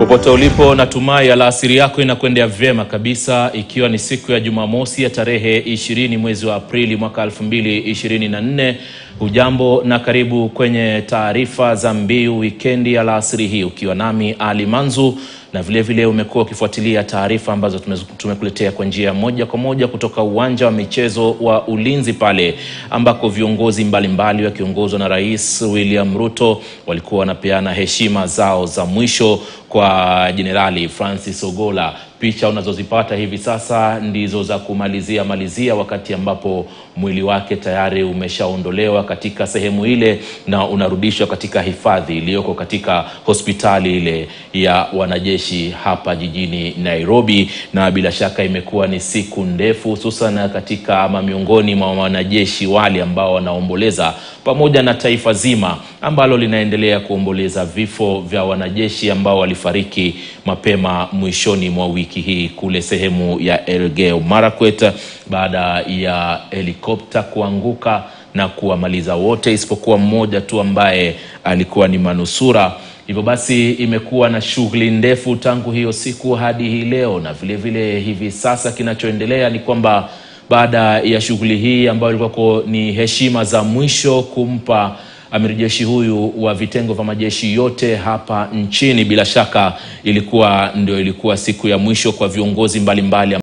Popote ulipo, natumai alasiri yako inakwendea vyema kabisa, ikiwa ni siku ya Jumamosi ya tarehe 20 mwezi wa Aprili mwaka 2024. Hujambo na karibu kwenye taarifa za mbiu wikendi ya alasiri hii, ukiwa nami Ali Manzu na vilevile umekuwa ukifuatilia taarifa ambazo tumekuletea kwa njia moja kwa moja kutoka uwanja wa michezo wa Ulinzi pale ambako viongozi mbalimbali wakiongozwa na Rais William Ruto walikuwa wanapeana heshima zao za mwisho kwa Jenerali Francis Ogola. Picha unazozipata hivi sasa ndizo za kumalizia malizia, wakati ambapo mwili wake tayari umeshaondolewa katika sehemu ile na unarudishwa katika hifadhi iliyoko katika hospitali ile ya wanajeshi hapa jijini Nairobi. Na bila shaka imekuwa ni siku ndefu, hususan katika ama miongoni mwa wanajeshi wale ambao wanaomboleza pamoja na taifa zima ambalo linaendelea kuomboleza vifo vya wanajeshi ambao walifariki mapema mwishoni mwa wiki hii kule sehemu ya Elgeyo Marakwet baada ya helikopta kuanguka na kuwamaliza wote isipokuwa mmoja tu ambaye alikuwa ni manusura. Hivyo basi imekuwa na shughuli ndefu tangu hiyo siku hadi hii leo, na vilevile vile hivi sasa kinachoendelea ni kwamba baada ya shughuli hii ambayo ilikuwa ni heshima za mwisho kumpa amiri jeshi huyu wa vitengo vya majeshi yote hapa nchini, bila shaka ilikuwa ndio ilikuwa siku ya mwisho kwa viongozi mbalimbali mbali